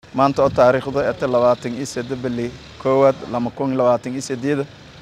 maanta oo taariikhdu eta labaatan iyo sedde bili koowaad lama kun iyo labaatan iyo sideeda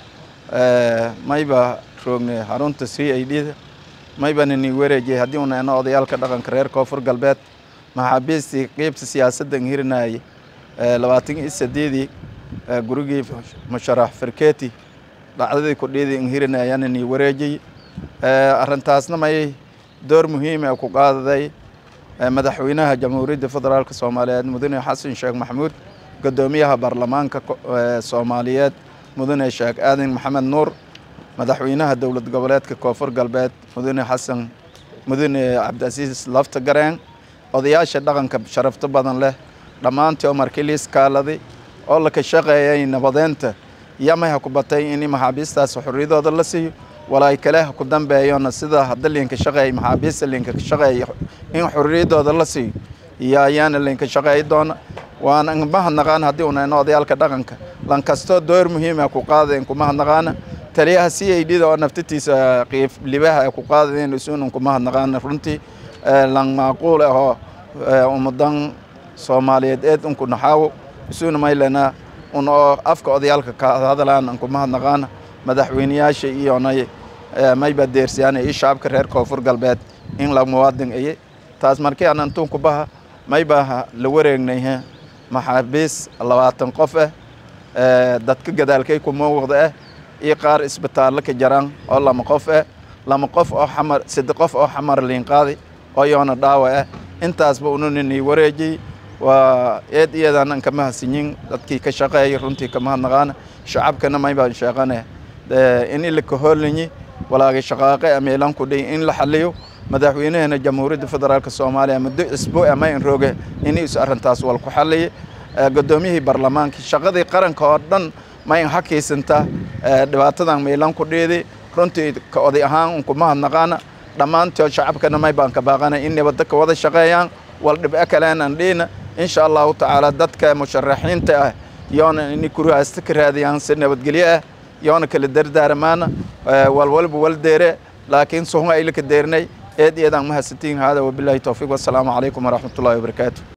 mayba roognay xarunta c i d da maybana nii wareejiyay haddii una ena odayaalka dhaqanka reer koonfur galbeed maxaabiistii qeybta siyaasadda hirinayay labaatan iyo sideedii gurigii musharax farketi dhacdadii kudhiidii inhirinayana nii wareejiyey arrintaasna may door muhiima ku qaadaday madaxweynaha jamhuuriyadda federaalk soomaaliyeed mudane xasan sheekh maxamuud guddoomiyaha baarlamaanka soomaaliyeed mudane sheekh aadan maxamed nuur madaxweynaha dowlad goboleedka koonfur galbeed mudane xasan mudane cabdicasiis lafta gareen odayaasha dhaqanka sharafto badan leh dhammaantii oo markiliis kaaladay oo la ka shaqeeyay nabadeynta yamay ha ku batay in maxaabiistaas xorriyadooda la siiyo walaay kale ha ku dambeeyona sida hadda liinka shaqeey maxaabiista liinka shaqeeya in xorriyadooda la siiyo iyo ayaana liinka shaqeey doona waana mahadnaqaan haddii unayno odayaalka dhaqanka lankastoo door muhiima ku qaadayn kumahadnaqaana taliyaha c i d da oo naftatiisa qiif libaha ku qaadayn isunan kumahadnaqaana runtii lan maaquul ahoo ummadan soomaaliyeed eed unku naxaawo isuna maylena un oo afka odayaalka ka hadlaan an kumahadnaqaana madaxweyneyaasha iyonay mayba deersiyaan iyo shacabka reer koonfur galbeed in la muwaadin aye taas markii aan antun ku baha mayba la wareegnay maxaabiis labaatan qof ah dadka gadaalkay ku muuqda ah iyo qaar isbitaallo ka jaraan oo lama qof ah lama qof oo xamar sadde qof oo xamar liinqaadi oo yoona dhaawa ah intaasba ununini wareejiyey waa eed iyadan an kama hasinyin dadkii ka shaqeeyay runtii kamahadnaqaana shacabkana maybaan sheeqane in ilaka hoolinyi walaagay shaqaaqe ameelan ku dhiy in la xaliyo madaxweynahana jamhuuriyadda federaalk soomaaliya muddo isbuuc ama in rooge in is arrintaas wal ku xaliye guddoomiyihii baarlamaanka shaqadii qaranka oo dhan ma in hakiysanta dhibaatadan meelan ku dhiidi runtii ka oday ahaan unkumahadnaqaana dhammaantood shacabkana may baan ka baaqana in nabadda ka wada shaqeeyaan wal dhibco kaleenan dhiina insha allahu tacaala dadka musharaxiinta ah yoona ini kurihasta ka raadiyaan si nabadgelyo ah yoona kala dardaaramaana walwalba wal deere laakiin suhun aylaka deernay eed iyadaan mahadsantiin hada wabilaahi towfiiq wassalaamu calaykum waraxmatullahi wabarakaatu